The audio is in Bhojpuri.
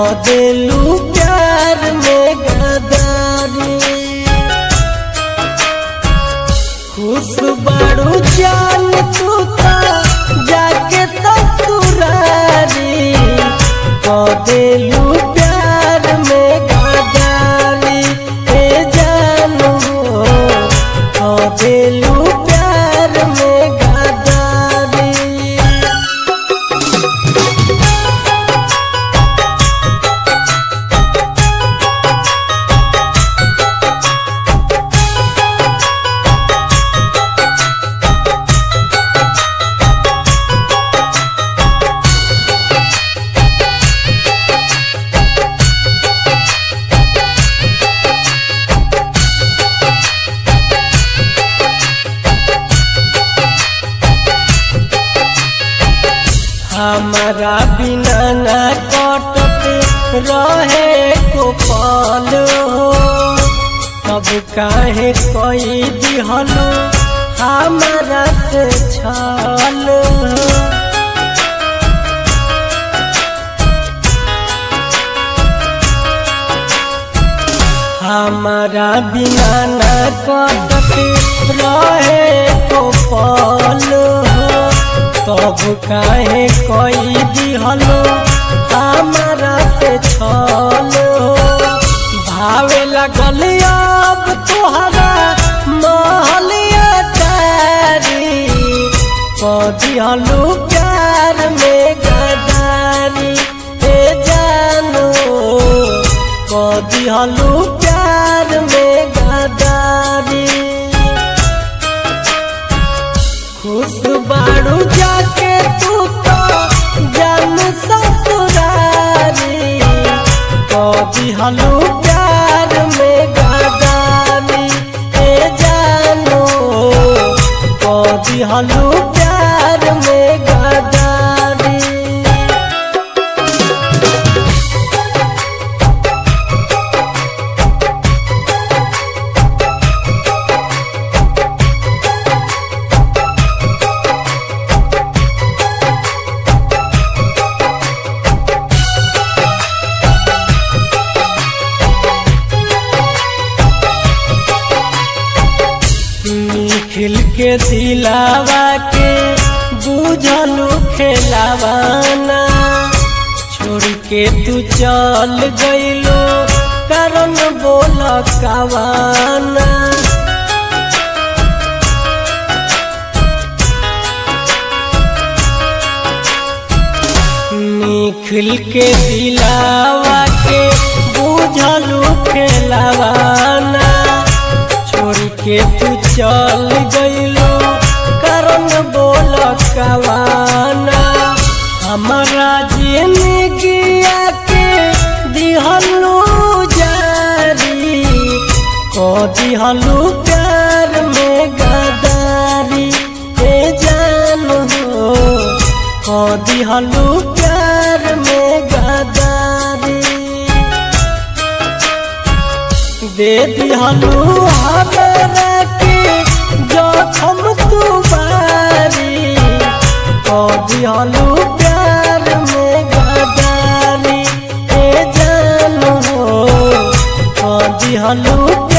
दिलू प्यार में गदारी खुश बड़ू जान तू ता जाके ससुरारी दिलू प्यार में गदारी ए जानू दिलू प्यार में गदारी हमारा बिना न कटते रहे को पल हो अब काहे कोई दिहलो हमारा से छल हो हमारा बिना न कटते रहे को पल हो तब काहे कोई दिहलो हमारा से छल हो भावे लगल अब तोहरा महलिया तारी पदिहलू प्यार में गदारी ए जानो पदिहलू प्यार में गदारी खुश बाड़ू जाके तू तो जन ससुरारी कभी हलू प्यार में गदारी ए जानो कभी हलू प्यार में गदारी निखिल के दिलावा के बुझलू खेलावाना छोड़ के तू चल गईलो कारण बोल कवाना निखिल के दिलावा के बुझलू खेलावाना छोड़ के तू चल गईलो कारण बोल कवाना हमारा जिंदगिया के दिहलू जारी को दिहलू प्यार में गदारी ए जान हो को दिहलू प्यार में गदारी दे दिहलू हमरा के जखम तू बारी को दिहलू प्यार में गदारी ए जान हो को दिहलू